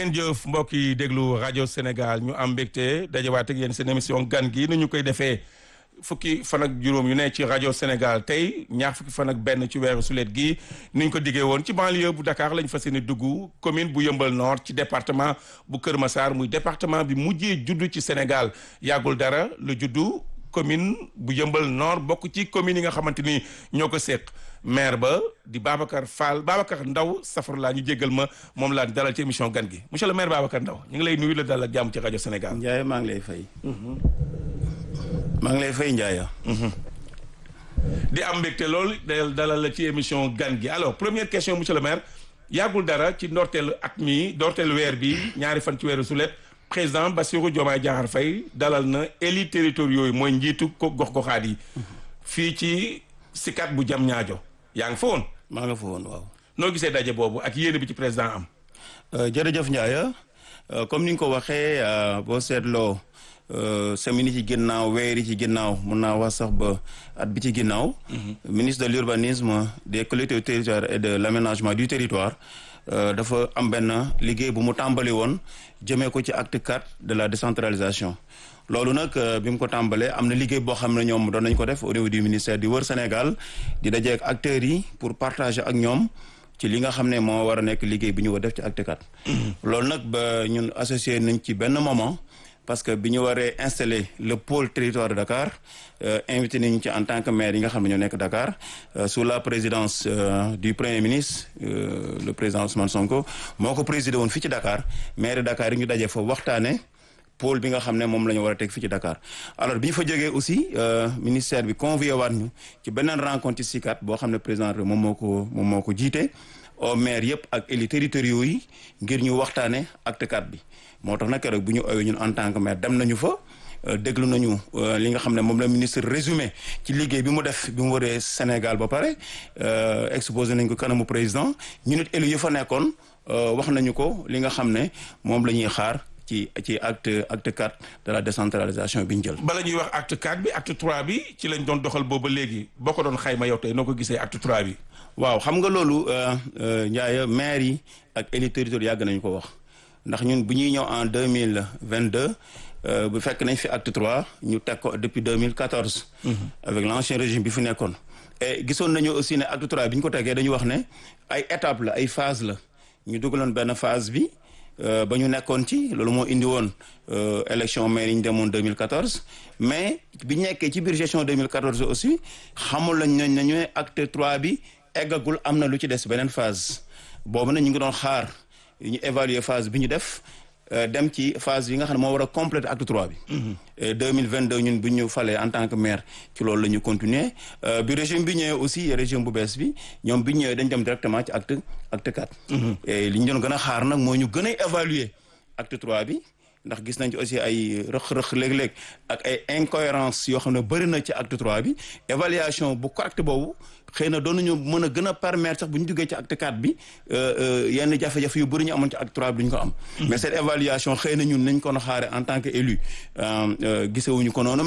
ngeen jëf mbokk yi déglu rajo Sénégal ñu am mbégte dajawaat ak yéen seen émission gan gi nu ñu koy defee fukki fan ak juróom yu ne ci rajo Sénégal tey ñaar fukki fan ak benn ci weeru sulet gi ni ñu ko diggee woon ci banlieue bu Dakar lañ fas yéene dugg commune bu Yëmbal Nord ci département bu Kër Massar muy département bi mujjee juddu ci Sénégal yàggul dara lu juddu commune bu Yëmbal Nord bokk ci commune yi nga xamante ni ñoo ko séq maire ba di Babacar Fall Babacar Ndaw safar laa ñu jéggal ma moom laa dalal ci émission gan gi monsieur le maire Babacar Ndaw ñu ngi lay nuyu la dalal ak jàmm ci rajo Sénégal. Ndiaye maa ngi lay fay. maa ngi lay fay Ndiaye. di am mbégte lool dalal la ci émission gan gi alors première question monsieur le maire yàggul dara ci ndorteelu at mi ndorteelu weer bi ñaari fan ci weeru sulet président Bassirou Diomaye Diakhar Faye dalal na élus territoriaux yi mooy njiitu ko gox-goxaat yi fii ci Sicap bu jam ñaajo yaa ngi fa woon. maa nga fa woon waaw. noo gisee daje boobu ak yéene bi ci président am. jërëjëf Ndiaye comme ni nga ko waxee boo seetloo semaine yi ci ginnaaw weer yi ci ginnaaw mun naa wax sax ba at bi ci ginnaaw. ministre de l'urbanisme des collectivités territoriales et de l'aménagement du territoire dafa am benn liggéey bu mu tàmbali woon jëmee ko ci acte 4 de la décentralisation. loolu nag bi mu ko tàmbalee am na liggéey boo xam ne ñoom doon nañ ko def au niveau du ministère di wër Sénégal di daje ak acteurs yi pour partager ak ñoom ci li nga xam ne moo war a nekk liggéey bi ñu war def ci acte 4. loolu nag ba ñun associé nañ ci benn moment parce que bi ñu waree installer le pôle territoire de Dakar invité nañu ci en tant que maire yi nga xam ne ñoo nekk Dakar sous la présidence du premier ministre le président Ousmane Sonko moo ko présidé woon fii ci Dakar maire Dakar yi ñu daje fa waxtaanee. pôle bi nga xam ne moom la ñu war a teg fii ci Dakar alors bi ñu fa jógee aussi ministère bi convié waat ñu ci beneen rencontre ci Sicap boo xam ne président moom moo ko moom moo ko jiite au maire yëpp ak élus territoriaux yi ngir ñu waxtaane acte 4 bi moo tax nag rek bu ñu owee ñun en tant que maire dem nañu fa déglu nañu li nga xam ne moom la ministre résumé ci liggéey bi mu def bi mu waree Sénégal ba pare exposé nañ ko kanamu président ñu nit élus yi fa nekkoon wax nañu ko li nga xam ne moom la ñuy xaar ci ci acte acte 4 de la décentralisation bi ñu jël. bala ñuy wax acte 4 bi acte 3 bi ci lañ doon doxal booba léegi boo ko doon xayma yow tey noo ko gisee acte 3 bi. waaw xam nga loolu Ndiaye maire yi ak élus territoriaux yàgg nañu ko wax ndax ñun bu ñuy ñëw en deux mille vingt deux bu fekk nañ fi acte 3 ñu teg ko depuis 2014. avec l'ancien régime bi fi nekkoon. et gisoon nañu aussi ne acte 3 bi ñu ko tegee dañu wax ne ay étapes la ay phase la ñu dugaloon benn phase bi. ba ñu nekkoon ci loolu moo indi woon élection maire yi ñu demoon 2014 mais bi ñu nekkee ci biir gestion 2014 aussi xamul lañ nañ nañu ne acte 3 bi eggagul am na lu ci des beneen phase boobu nag ñu ngi doon xaar ñu évaluer phase bi ñu def dem ci phase yi nga xam ne moo war a compléter acte 3 bi. 2022 ñun bu ñu falee en tant que maire ci loolu la ñu continuer bi régime bi ñëwee aussi régime bu bees bi ñoom bi ñëwee dañ dem directement ci acte acte 4. et li ñu doon gën a xaar nag moo ñu gën a évaluer acte 3 bi ndax gis nañ ci aussi ay rëq-rëq léeg-léeg ak ay incohérence yoo xam ne bëri na ci acte 3 bi évaluation bu correct boobu xëy na doon nañu mën a gën a permettre sax bu ñu duggee ci acte 4 bi yenn jafe-jafe yu bëri ñu amoon ci acte 3 bi duñ ko am. mais cette évaluation xëy na ñun nañ ko xaare en tant que élu gisewuñu ko noonu